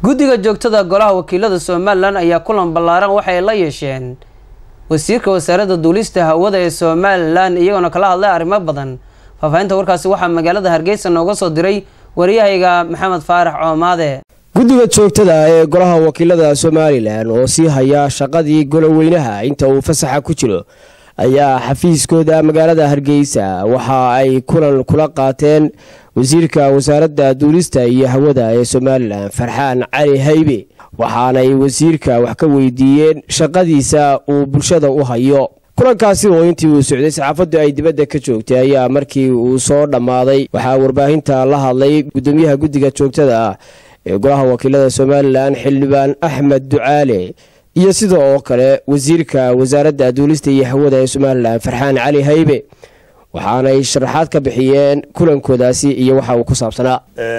guddiga joogtada golaha wakiilada somalilan ayaa kulan ballaaran waxay la yeesheen wasiirka wasaaradda duulista hawada ee somalilan iyagoona kala hadlay arrimo badan faahfaahinta warkaasi waxaa magaalada hargeysa nooga soo diray waryahayga maxamed faarax coomaade guddiga joogtada ee golaha wakiilada somalilan oo sii haya shaqadii goloweynaha inta uu fasaxa ku jiro ayaa xafiiskooda magaalada hargeysa waxa ay kulan kula qaateen wasiirka wasaaradda duulista iyo hawada ee somalilan farxaan cali haybe waxaanay wasiirka wax ka weydiiyeen shaqadiisa uu bulshada u hayo kulankaasi oo intii uu socday saxaafaddu ay dibadda ka joogtay ayaa markii uu soo dhammaaday waxaa warbaahinta la hadlay guddoomiyaha guddiga joogtada ah ee golaha wakiilada somalilan xildhibaan axmed ducaale iyo sida oo kale wasiirka wasaaradda duulista iyo hawada ee somalilan farxaan cali haybe waxaanay sharaxaad ka bixiyeen kulankoodaasi iyo waxa uu ku saabsanaa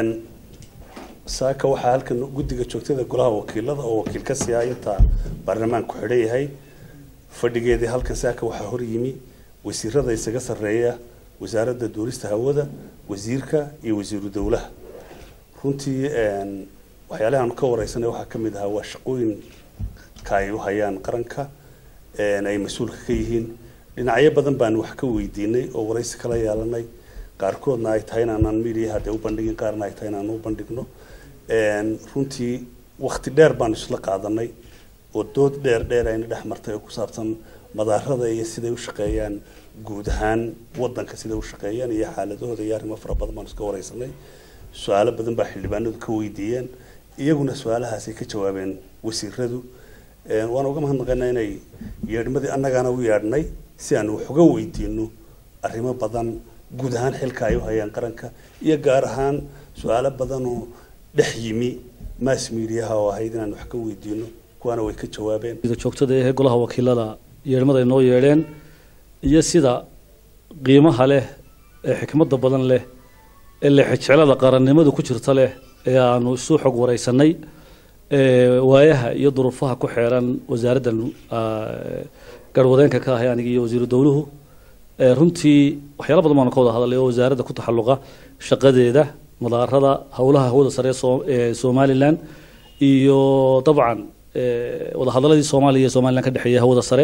saaka waxaa halkan guddiga joogtada golaha wakiilada oo wakiil ka siiya inta baarlamaanku xidhan yahay fadhigeedii halkan saaka waxaa hor yimi wasiirada isaga sarreeya wasaaradda duulista hawada wasiirka iyo wasiiru dowlaha runtii waxyaalahan ka wareysanay waxaa ka mid ahaa waa shaqooyinka ay u hayaan qaranka ay mas-uulka ka yihiin dhinacyo badan baan wax ka weydiinay oo waraysi kala yeelanay qaarkoodna ay tahay inaanaan midiyaha dee u bandhigin qaarna ay tahay inaan u bandhigno runtii wakti dheer baan isla qaadanay oo dood dheer dheer ayna dhex martay oo ku saabsan madaarada iyo siday u shaqeeyaan guud ahaan wadanka siday u shaqeeyaan iyo xaaladahooda iyo arrimo fara badan baan iska wareysanay su-aalo badan baa xildhibaanadu ka weydiiyeen iyaguna su-aalahaasay ka jawaabeen wasiiradu waan uga mahadnaqaynaa inay yeedhmadii annagaana u yeedhnay si aan wax uga weydiino arrimo badan guud ahaan xilka ay u hayaan qaranka iyo gaar ahaan su-aalo badanoo dhex yimi mass mediaha oo ahayd inaan wax ka weydiino kuwaana way ka jawaabeen joogtada ee golaha wakiilada yeedhmada ay noo yeedheen iyo sida qiimaha leh ee xikmadda badan leh ee lexejeclada qarannimadu ku jirta leh ee aanu isu xog wareysanay waayaha iyo duruufaha ku xeeran wasaaraddan garwadeenka ka ahay aniga iyo wasiiru dowluhu runtii waxyaala badan baanu ka wada hadalay oo wasaaradda ku taxalluqa shaqadeeda madaarada howlaha hawada sare ee somalilan iyo dabcan wadahadaladii soomaaliya iyo somalilan ka dhexeeya hawada sare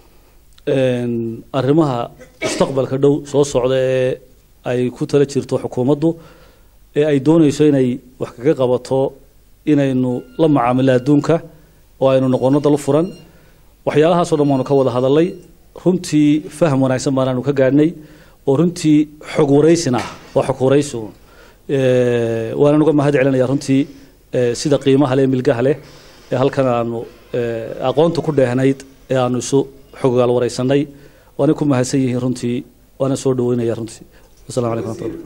arrimaha mustaqbalka dhow soo socda ee ay ku tala jirto xukuumaddu ee ay doonayso inay wax kaga qabato inaynu la macaamilo adduunka oo aynu noqono dal furan waxyaalahaasoo dhan waanu ka wada hadalay runtii faham wanaagsan baanaanu ka gaadhnay oo runtii xog waraysina waa xog waraysi waanaan uga mahad celinaya runtii sida qiimaha leh milgaha leh ee halkan aanu aqoonta ku dheehnayd ee aanu isu xogaal waraysanay waana ku mahadsan yihiin runtii waana soo dhaweynaya runtii wasalaamu calaykum waraxmatullah